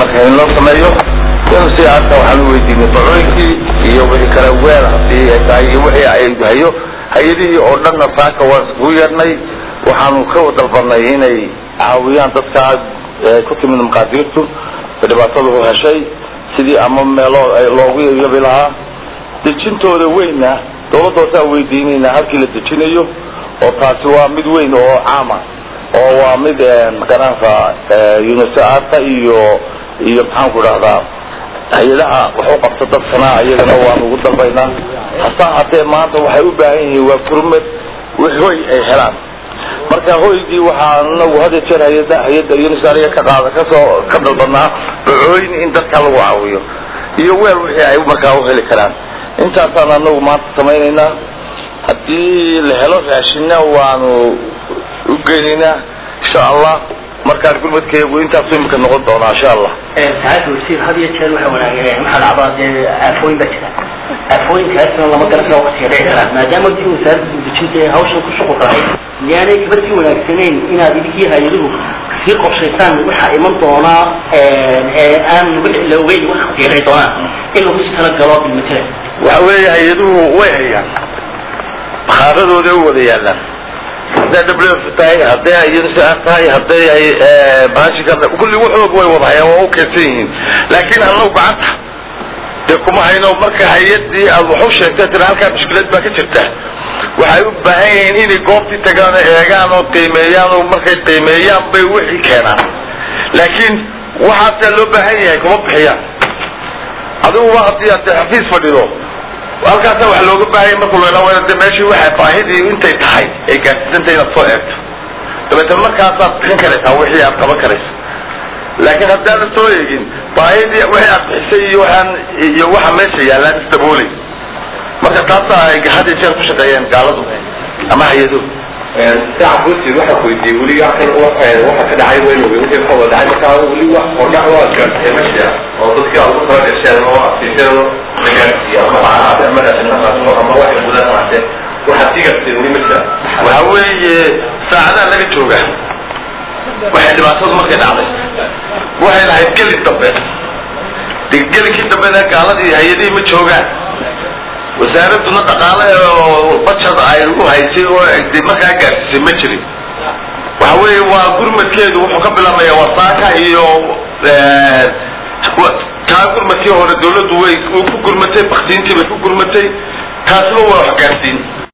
dalka in loo sameeyo in si aadka waxaan u weydiinay dacooyinkii iyo wixii kale weel hadii ay tahay iyo wixii ay hayo hay-adihii oo dhanna saaka waan iskugu yeernay waxaanu ka dalbanay inay caawiyaan dadkaa ku timid maqaadiirtu dhibaatadu u heshay sidii ama meelo loogu yabi lahaa dejintooda weyna dawladda hoosaa weydiinayna halkii la dejinayo oo taasi waa mid weyn oo caama oo waa mid magaranaysa unisata iyo iyo maxaan ku dhahdaa hay-adaha waxu qabta dadkana iyagana waan ugu dalbaynaa hase haatee maanta waxay u baahan yihiin waa gurmad hoy ay helaan marka hoygii waxaa nagu hada jeer hay-ada hay-adda unisariga ka qaada kasoo ka dalbanaa dacooyin in dadka lagu caawiyo iyo weel wixii ay markaa u heli karaan intaasaan anagu maanta samaynaynaa haddii la helo raashinna waanu u geynaynaa insha allah markaan gurmadkeegu intaasu imika noqon doonaa insha allah saacadda wasiir had iyo jeer waxa wanaageen waxaa dhacdaa dee aafooyin baa jira aafooyinkaasna lama garan kara waqtiga dhici karaa maadaama dii wasaaradda dejinta ee hawshan ku shuqul tahay miyaanay kaba sii wanaagsanayn inaad idinkii hay-aduhu sii qorshaysaan waxaa iman doonaa ee aan la ogeyn wax waqtiga dhici doonaa in lagu sii talagalo bilmatala waxa weeye hay-aduhu way hayaan bakaaradooda u wada yaalaan hadday w tahay hadday ay unisar tahay hadday ay baashika kulli waxoog way wada hayaan waa u keedsan yihiin laakiin annagu gacanta dee kuma hayno marka hay-adii aad wax u sheegtay tira halkaa mushkilad baa ka jirta waxay u baahan yihiin inay goobtii tagaan oo eegaan oo qiimeeyaan oo markay qiimeeyaan bay wixii keenaan laakiin waxaasaa loo baahan yahay kuma bixiyaan adiguba haddii aad xafiis fadhido halkaasa waxa looga baahanya markuu la waa de meeshii waxay baahidii intay tahay ay gaadsiisantay inaad soo eegto dabeetana markaasaad bixin karaysaa wixii aad qaban karaysa laakiin haddaadan soo eegin baahidii wixii aad bixisay iyo waxaan iyo waxa meesha yaallaan isdaboolay marka taasa ay had iyo jeer ku shaqeeyeen gaaladu ama hay-aduhu saaca busid waxaa weydiiyey weli kan waxa ka dhacay weyn wixii ka wada dhacay markaa weli wax hordhac waa gaartay ma jira oo dadkii aad ugu kala dhasheen oo asiiseen la gaarsiiya ama lacagaha ama raashinahaaso ama waxay gudan maate waxaad sii gaarteen weli ma jira waxa weeye saacadaha laga jooga waxay dhibaatadu markay dhacday waxay lahayd gelin dambe de gelinkii dambena gaaladii hay-adihii ma joogaan wasaaraduna dhaqaale oo bajad ay u haysay oo de markaa gaarsiisay ma jirin waxa weeye waa gurmadkeedu wuxuu ka bilaabmaya wasaaka iyo taa gurmadkii hore dawladdu way ku gurmatay baktiintii bay ku gurmatay taasba waa wax gaarsiin